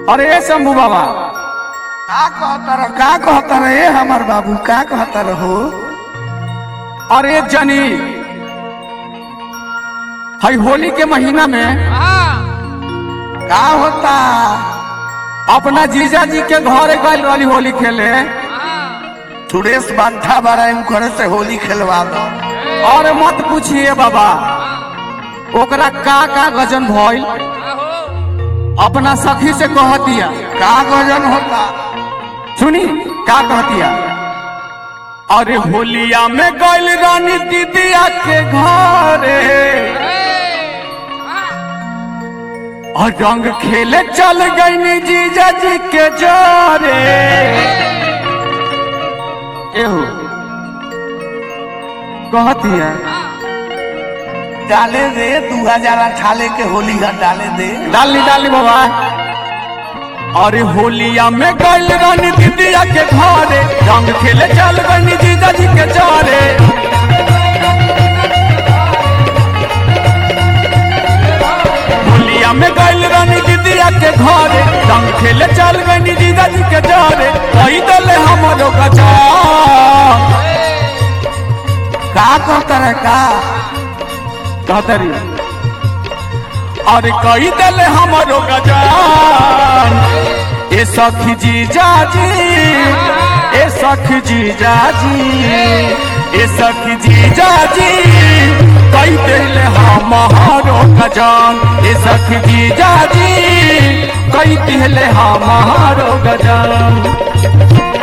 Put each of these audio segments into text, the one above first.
अरे शंभू बाबा का कहता रह का कहता रह ए हमार बाबू का कहता रहो अरे जनी हई होली के महीना में का होता अपना जीजा जी के घर गल वाली होली खेले सुरेश बांधा बारा करे से होली खेलवा दो और मत पूछिए बाबा ओकरा का का गजन भइल अपना सखी से कह दिया का गजन होता सुनी का कहतिया अरे होलिया में गइल रानी दीदिया के घरे और रंग खेले चल गई जीजा जी के जरे एहो कहतिया डाले दे दू हजार अठारह के होली का डाले दे डाली डाली बाबा अरे होलिया में गइल रानी दीदिया के घरे रंग खेले चल गई जीजा जी के जरे होलिया में गइल रानी दीदिया के घरे रंग खेले चल गई जीजा जी के जरे कही दले हमरो गजा का कहता रह का कहतरी अरे कही दले हमरो गजान ए सखी जी जाजी ए सखी जी जाजी ए सखी जी जाजी कही दले हमारो गजान ए सखी जी जाजी कही दले हमारो गजान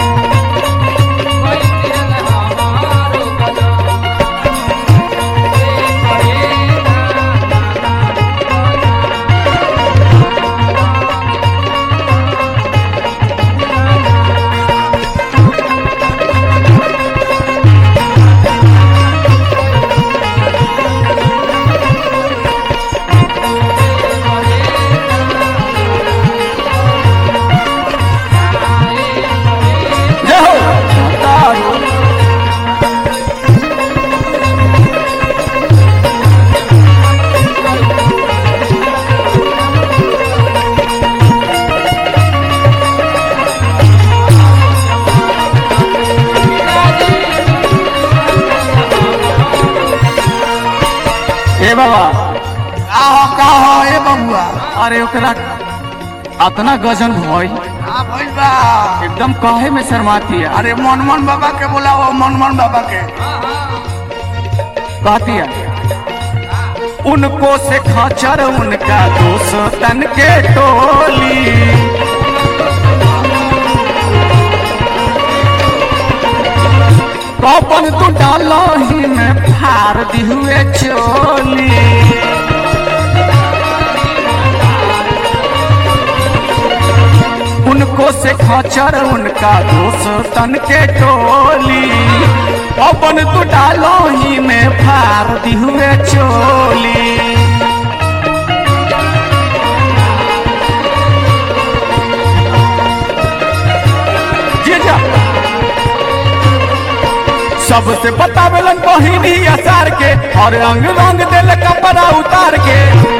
जय हो तारू ए बाबा का हो का हो ए बबुआ अरे ओकरा अतना गजन भइल का भइल बा एकदम कहे में शर्माती है अरे मनमोहन बाबा के बुलाओ मनमोहन बाबा के कहती है उनको से खचर उनका दोस्तन के टोली कपन तू डालो ही में फार दी हुए चोली उनको से खचर उनका दोस्तन के टोली अपन तू डालो ही में फार दी हुए चोली जीजा सबसे बतावेलन बहिनी असार के और रंग रंग दिल कपड़ा उतार के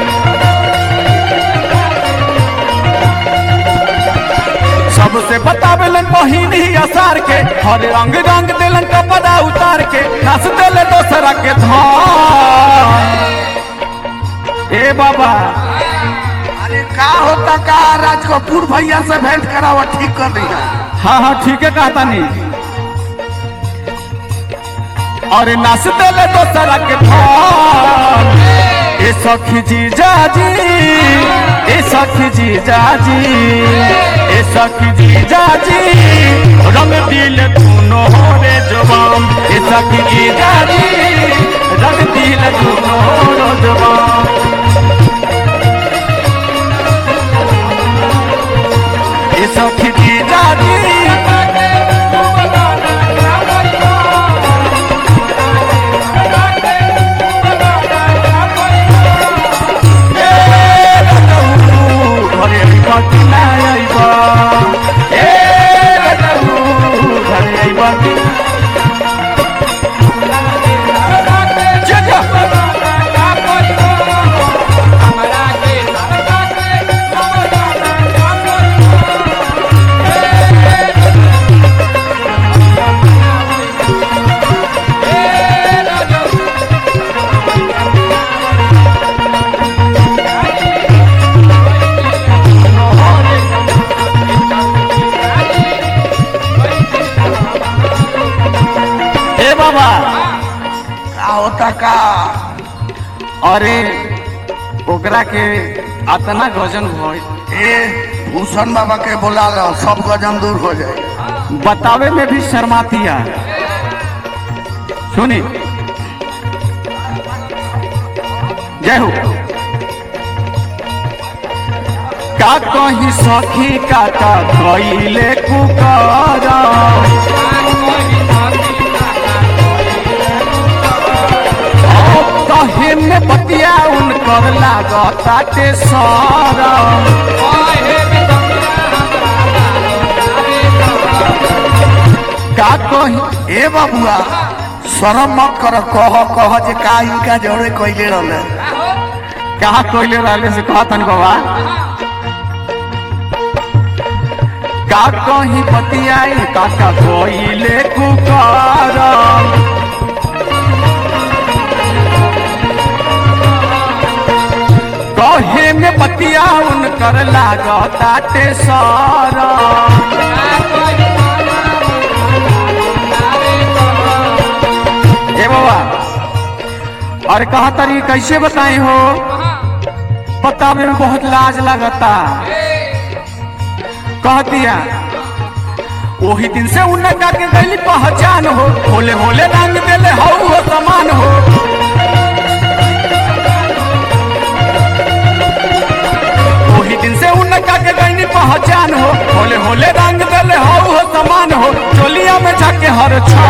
सबसे बतावेलन बहिनी असार के हर रंग रंग दिलन कपड़ा उतार के नस दिल दोसरा के धान ए बाबा अरे का होता का राज कपूर भैया से भेंट करावा ठीक कर दिया हाँ हाँ ठीक है कहता नहीं और नस दिल दोसरा के धान ए सखी जी जाजी ए सखी जी जाजी ए सखी जी जाजी रंग दिल तूनो रे जवान ए सखी जी जाजी रंग दिल तूनो रो जवान ए सखी जी जाजी ঘরে আইবা কি না আইবা এ দাদু ঘরে আইবা কি যা যা हमरा के अरे ओकरा के अतना गजन भइल ए भूषण बाबा के बोला लो सब गजन दूर हो जाए बतावे में भी शर्मातिया सुनी जय हो का कहीं सखी का का कइले कुकरा कहे में बतिया उनकर लागताटे सारा का कही ए बाबुआ शरम मत कर कह कह जे का इनका जोड़े कैले रहले कहा कोयले रहले से कहा तन बाबा का कहीं बतियाई काका कोयले कुकर कहे में बतिया उनकर लागताटे सारा ए बाबा और कहा तरी कैसे बताई हो बतावे में बहुत लाज लगता कह दिया वही दिन से उनका के गली पहचान हो होले होले रंग देले हो वो समान हो वही दिन से उनका के गली पहचान हो होले होले रंग देले हो वो समान हो चोलिया में जाके हर छा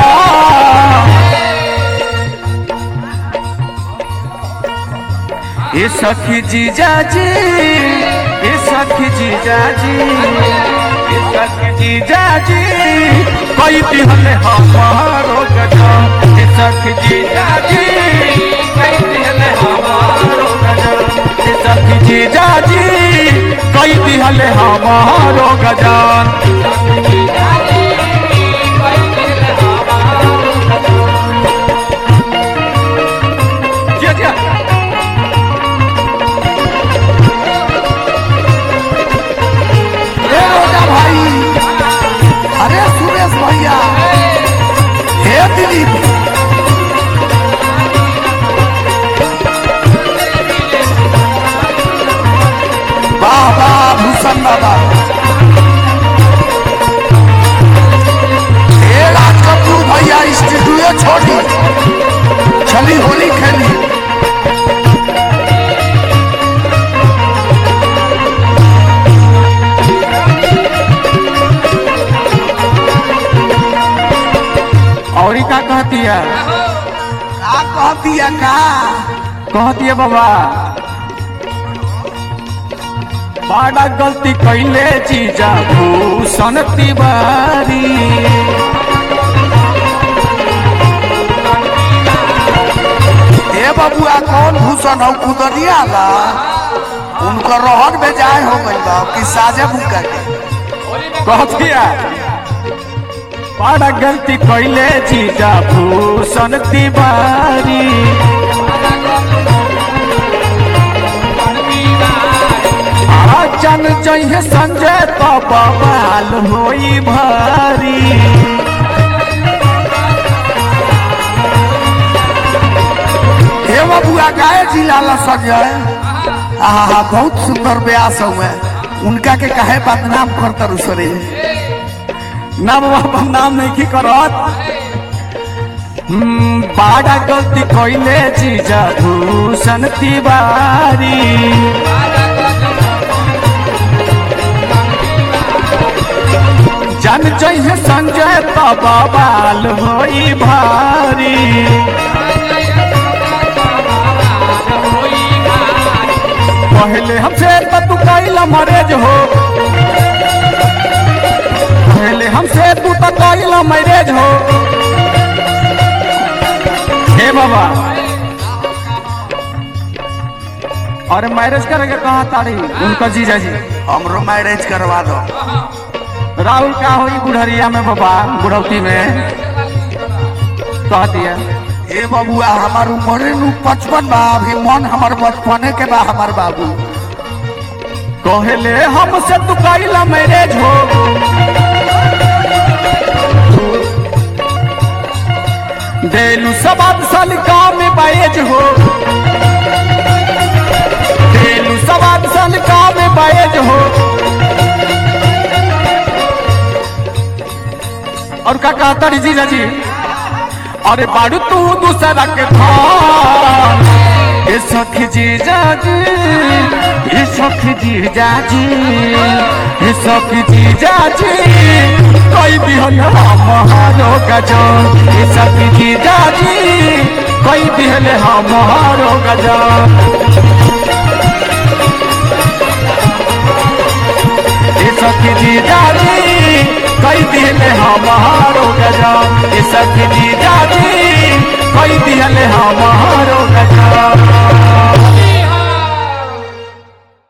ये सखी जीजा जी ये सखी जीजा जी ये सखी जीजा जी कोई दिहले हमारो गजा ये सखी जीजा जी कोई दिहले हमारो गजा ये सखी जीजा जी कोई दिहले हमारो गजान जी जी ए रोजा भाई अरे सुरेश भैया हे दिलीप वाह वाह भूषण बाबा हे राज कपूर भैया स्टूडियो छोड़ी चली होली खेली और का कहती है का कह दिया का कहती है बाबा बड़ा गलती कैले जीजा भूषण तिवारी ए बबुआ कौन भूषण हो कुदरिया ला उनकर रहन में जाए हो गई बा कि साजे बुका के कहती है बड़ा गलती कैले जीजा भूषण तिवारी आ जन जइहे संजय तो बवाल होई भारी हे बबुआ गाय जिला ला संजय आहा बहुत सुंदर ब्यास हुए उनका के कहे बदनाम करतर उसरे ना बाबा नाम नहीं की करत हम्म, बड़ा गलती कैले जीजा भूषण तिवारी जन जइहे संजय तो बवाल होई भारी पहले हमसे तो तू कैला मरेज हो पहले हमसे तू तो कैला मैरेज हो हे बाबा अरे मैरिज करेंगे कहा तारी उनका जीजा जी हमरो मैरिज करवा दो राहुल का होई बुढ़रिया में बाबा बुढ़ौती में कह दिया ए बबुआ हमार उम्र नु पचपन बा अभी मन हमार बचपने के बा हमार बाबू कहले हमसे तू कैला मैरिज हो देलू सवाद साल काम में बाएज हो देलू सवाद साल काम में बाएज हो और का कहता री जीजा जी अरे बाड़ू तू दूसरा के धान ए सखी जीजा जी ए सखी जीजा जी ए सखी जीजा जी कोई भी हो ना हमारो गजन ए सखी जीजा जी कोई भी हो ना हमारो गजन ए सखी जीजा जी कोई दिल हमारो गजन ए सखी जीजा जी कोई दिल हम